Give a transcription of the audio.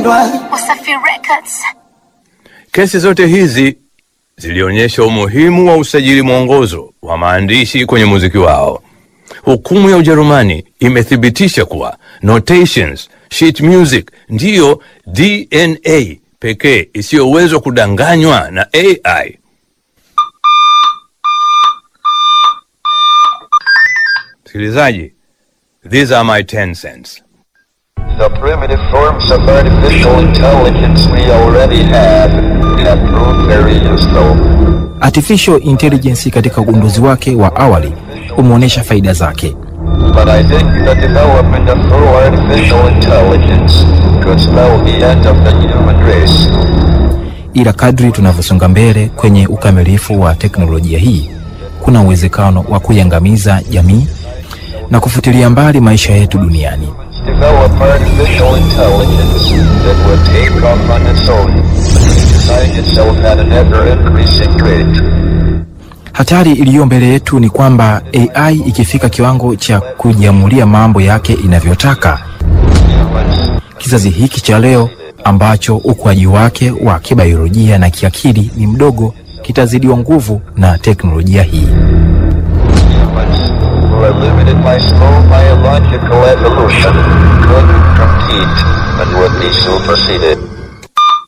kupendwa. Wasafi Records. Kesi zote hizi zilionyesha umuhimu wa usajili mwongozo wa maandishi kwenye muziki wao. Hukumu ya Ujerumani imethibitisha kuwa notations, sheet music ndiyo DNA pekee isiyowezwa kudanganywa na AI. Msikilizaji, these are my 10 cents. The primitive forms of artificial intelligence we already have have proved very useful. Artificial intelligence katika ugunduzi wake wa awali umeonyesha faida zake, But I think the development of full artificial intelligence could spell the end of the human race. ila kadri tunavyosonga mbele kwenye ukamilifu wa teknolojia hii, kuna uwezekano wa kuiangamiza jamii na kufutilia mbali maisha yetu duniani. Develop artificial intelligence that would take off on its own, design itself at an ever-increasing rate. Hatari iliyo mbele yetu ni kwamba AI ikifika kiwango cha kujiamulia mambo yake inavyotaka, Humans kizazi hiki cha leo ambacho ukuaji wake wa kibiolojia na kiakili ni mdogo kitazidiwa nguvu na teknolojia hii. humans who are limited by slow biological evolution could compete and would be superseded.